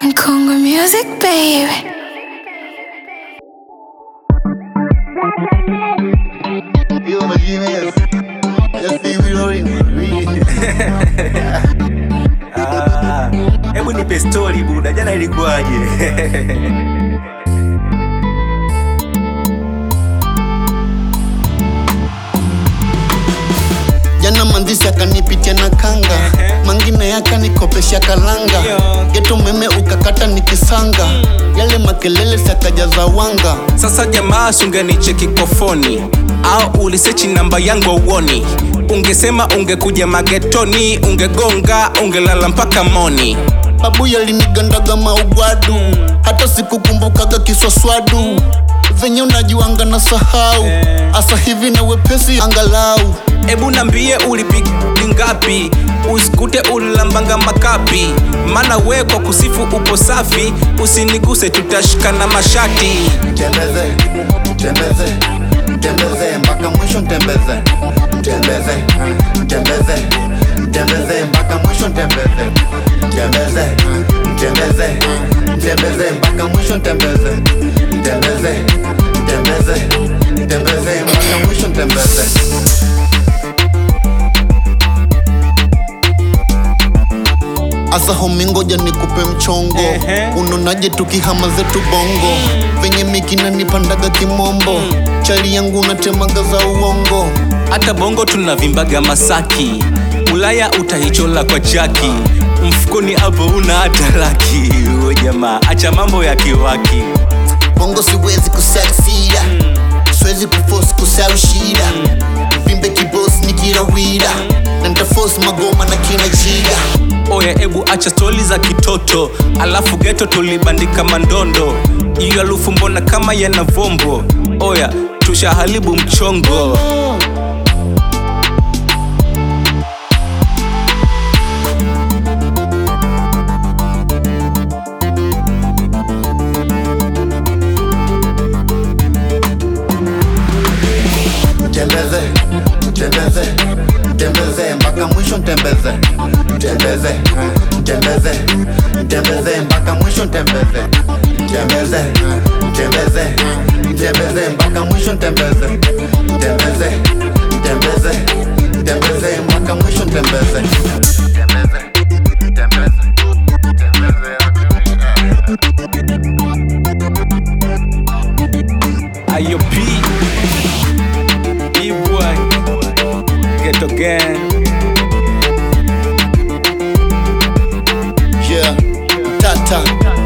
Congo music, baby. Yo, my Gmail. Just see we rolling. We- Ah, hebu nipe story buda, jana ilikuwaje? Jana mandisi akanipitia na kanga, mangine yakanikopesha kalanga, geto umeme ukakata nikisanga, yale makelele sakajaza wanga. Sasa jamaa, sungenicheki kofoni au ulisechi namba yangu auoni? Ungesema ungekuja magetoni, ungegonga, ungelala mpaka moni. Babu yalinigandaga maugwadu, hata sikukumbukaga kiswaswadu venye unajiwanga na sahau, asa hivi na wepesi angalau Ebu nambie ulipiga ngapi, usikute ulilambanga makapi, maana we kwa kusifu upo safi, usiniguse tutashikana mashati. Tembeze, tembeze, tembeze mpaka mwisho tembeze, tembeze, tembeze, tembeze mpaka mwisho tembeze, tembeze, tembeze, tembeze mpaka mwisho tembeze, tembeze, tembeze, tembeze mpaka mwisho tembeze. Asa homi ngoja nikupe mchongo Ehe. unonaje tukihama zetu bongo venye mikina nipandaga kimombo chali yangu natemaga za uongo hata bongo tunavimbaga masaki ulaya utaichola kwa jaki mfukoni hapo una hata laki we jamaa acha mambo ya kiwaki bongo siwezi kusaksida siwezi kufosi kusau shida vimbe kibos nikirawida na ntafosi magoma na kina jida oya ebu acha stori za kitoto alafu geto tulibandika mandondo iyo alufu mbona kama yana vombo oya tushaharibu mchongo tembeze tembeze tembeze mpaka mwisho tembeze tembeze tembeze tembeze mpaka mwisho tembeze tembeze tembeze tembeze mpaka mwisho tembeze tembeze tembeze tembeze mpaka mwisho tembeze tembeze tembeze ayo p boy geto gang Yeah, tata